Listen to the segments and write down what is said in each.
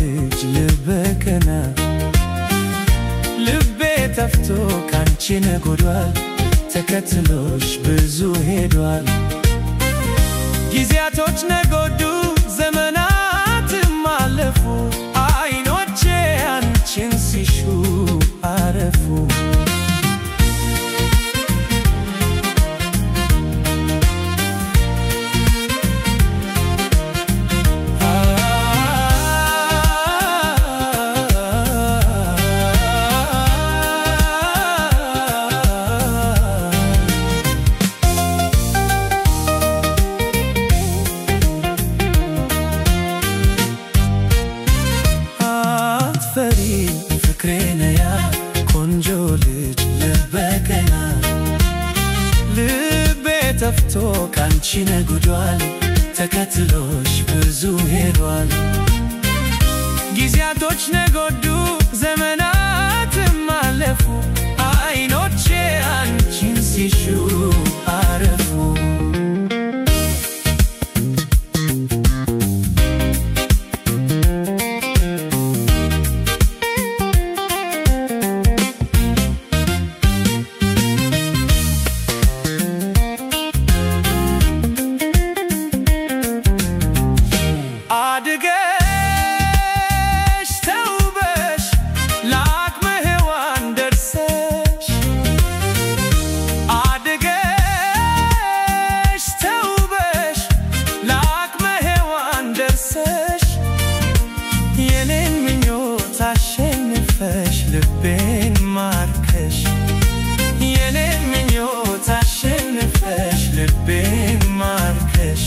ልጅ ልበቀና ልቤ ተፍቶ ካንቺ ነጎዷል ተከትሎሽ ብዙ ሄዷል ጊዜያቶች ነጎዱ ዘመናትም አለፉ አይኖቼ አንቺን ሲሹ አረፉ አትፈሪ ፍቅሬ ነያ ቆንጆ ልጅ ልበቀና ልቤ ተፍቶ ካንቺ ነጉዷል ተከትሎሽ ብዙ ሄዷል ጊዜያቶች ነጎዱ ዘመናትም አለፉ አይኖቼ አንቺን ሲሹ አረፉ አድገሽ ተውበሽ ለአቅመ ሔዋን ደርሰሽ አድገሽ ተውበሽ ለአቅመ ሔዋን ደርሰሽ የኔን ምኞት አሸንፈሽ ልቤን ማርከሽ የኔን ምኞት አሸንፈሽ ልቤን ማርከሽ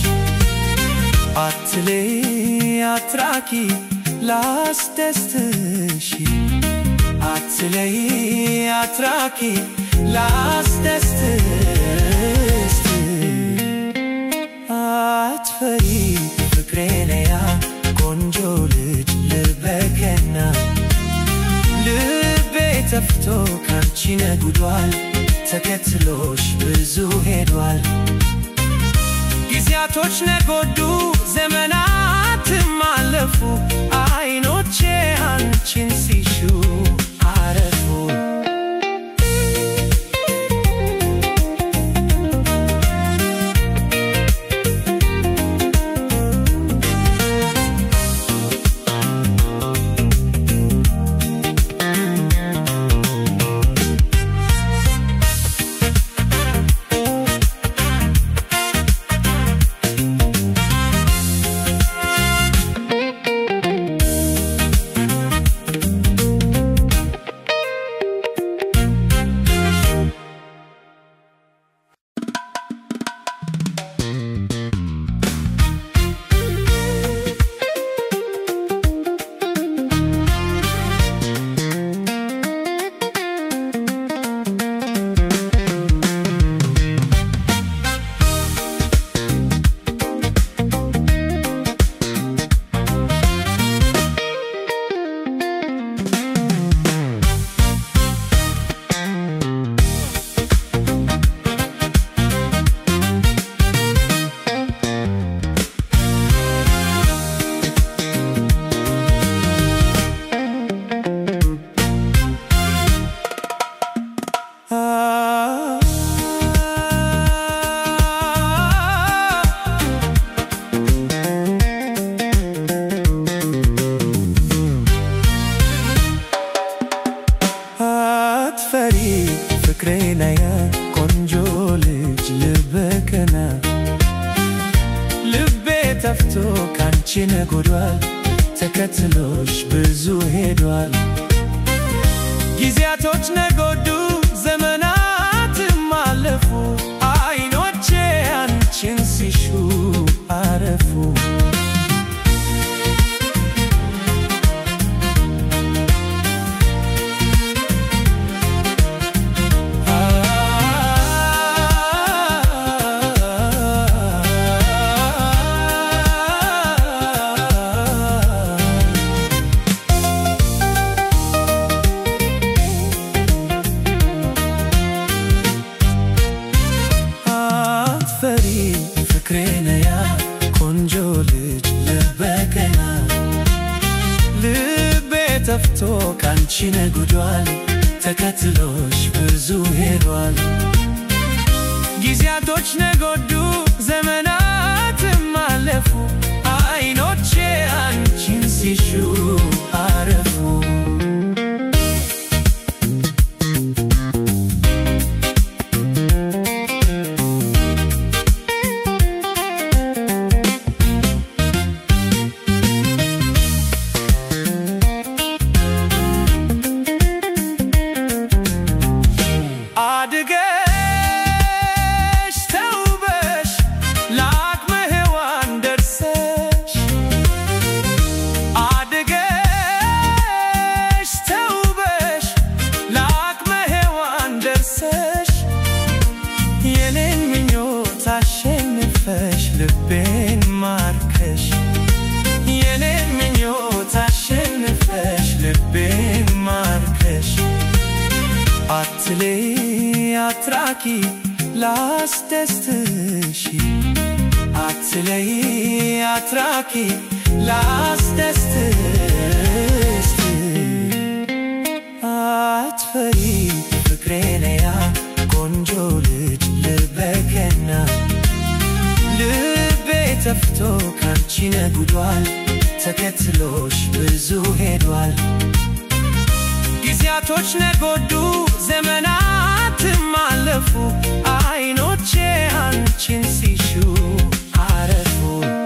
አትሌ አትራኪ ላስደስትሽ አትለይ አትራኪ ላስደስትሽ አትፈሪ ፍቅሬ ነያ ቆንጆ ልጅ ልበቀና ልቤ ተፍቶ ካንቺ ነጉዷል ተከትሎሽ ብዙ ሄዷል ጊዜያቶች ነጎዱ ዘመናትም አለፉ አይኖቼ አንቺን ሲሹ አረፉ አትፈሪ ፍቅሬ ነያ ቆንጆ ልጅ ልበቀና ልቤ ተፍቶ ካንቺ ነጎዷል ተከትሎሽ ብዙ ሄዷል ጊዜያቶች ነጎዱ ዘመናትም አለፉ አይኖቼ አንቺን ሲሹ አረፉ ተፍቶ ካንቺ ነጉዷል ተከትሎሽ ብዙ ሄዷል ጊዜያቶች ነጎዱ ዘመናትም አለፉ አይኖቼ አንቺን ሲሹ አረፉ አድገሽ ተውበሽ ለአቅመ ሔዋን ደርሰሽ አድገሽ ተውበሽ ለአቅመ ሔዋን ደርሰሽ የኔን ምኞት አሸንፈሽ ልቤን ማርከሽ የኔን ምኞት አሸንፈሽ ልቤን ማርከሽ አትሌ አትራቂ ላስደስትሽ አትለይ አትራቂ ላስደስትሽ አትፈሪ ፍቅሬ ነያ ቆንጆ ልጅ ልበገና ልቤ ተፍቶ ካንቺ ነጉዷል ተከትሎሽ ብዙ ሄዷል ጊዜያቶች ነጎዱ ዘመናትም አለፉ አይኖቼ አንቺን ሲሹ አረፉ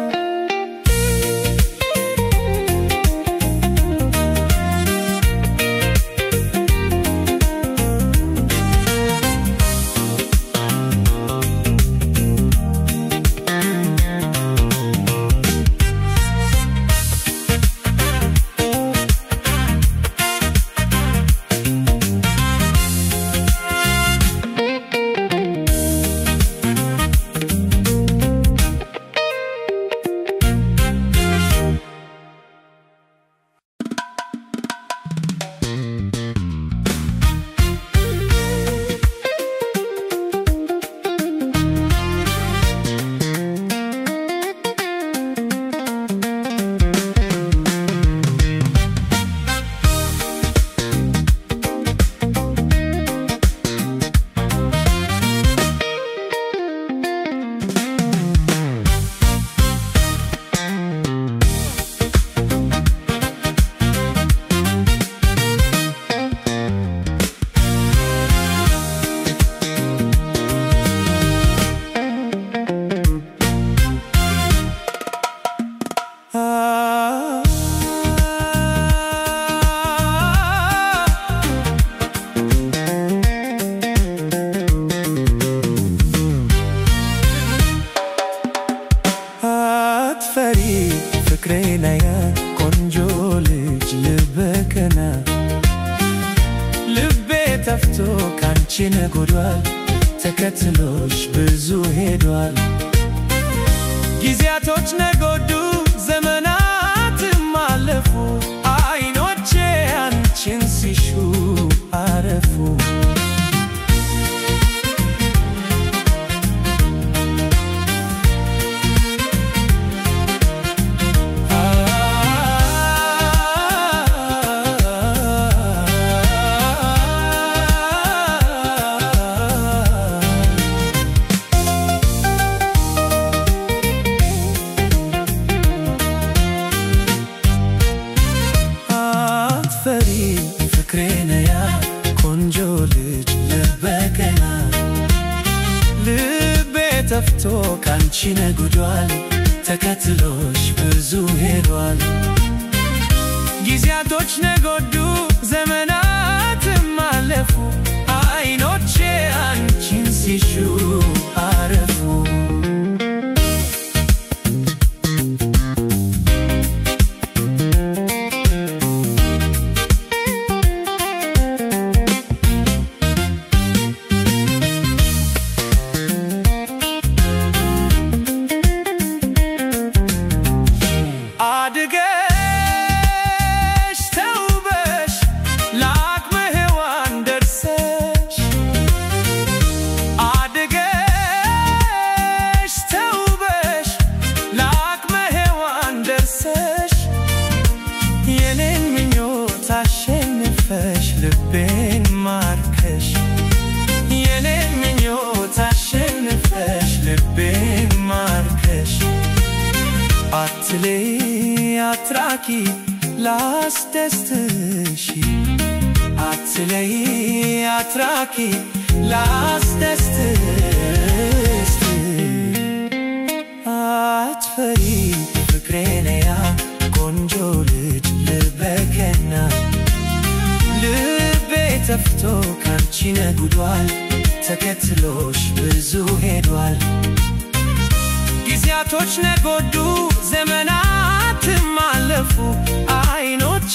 አትፈሪ ፍቅሬ ነያ ቆንጆ ልጅ ልበከና ልቤ ተፍቶ ካንቺ ነጎዷል ተከትሎሽ ብዙ ሄዷል ጊዜያቶች ነጎዱ ዘመናትም አለፉ አይኖቼ አንቺን ሲሹ አረፉ አትፈሪ ፍቅሬ ነያ ቆንጆ ልጅ ልበገና ልቤ ተፍቶ ካንቺ ነጉዷል ተከትሎሽ ብዙ ሄዷል ጊዜያቶች ነጎዱ ዘመናትም አለፉ አይኖቼ አንቺን ሲሹ አረፉ አድገሽ ተውበሽ አሸንፈሽ ልቤን ማርከሽ የኔ ምኞት አሸንፈሽ ልቤን ማርከሽ አትሌ አትራቂ ላስደስትሽ አትለይ አትራቂ ላስደስትሽ አትፈሪ ፍቅሬነያ ቆንጆ ልጅ ልበገና ልቤ ተፍቶ ካንቺ ነጉዷል ተከትሎሽ ብዙ ሄዷል ጊዜያቶች ነጎዱ ዘመናትም አለፉ አይኖች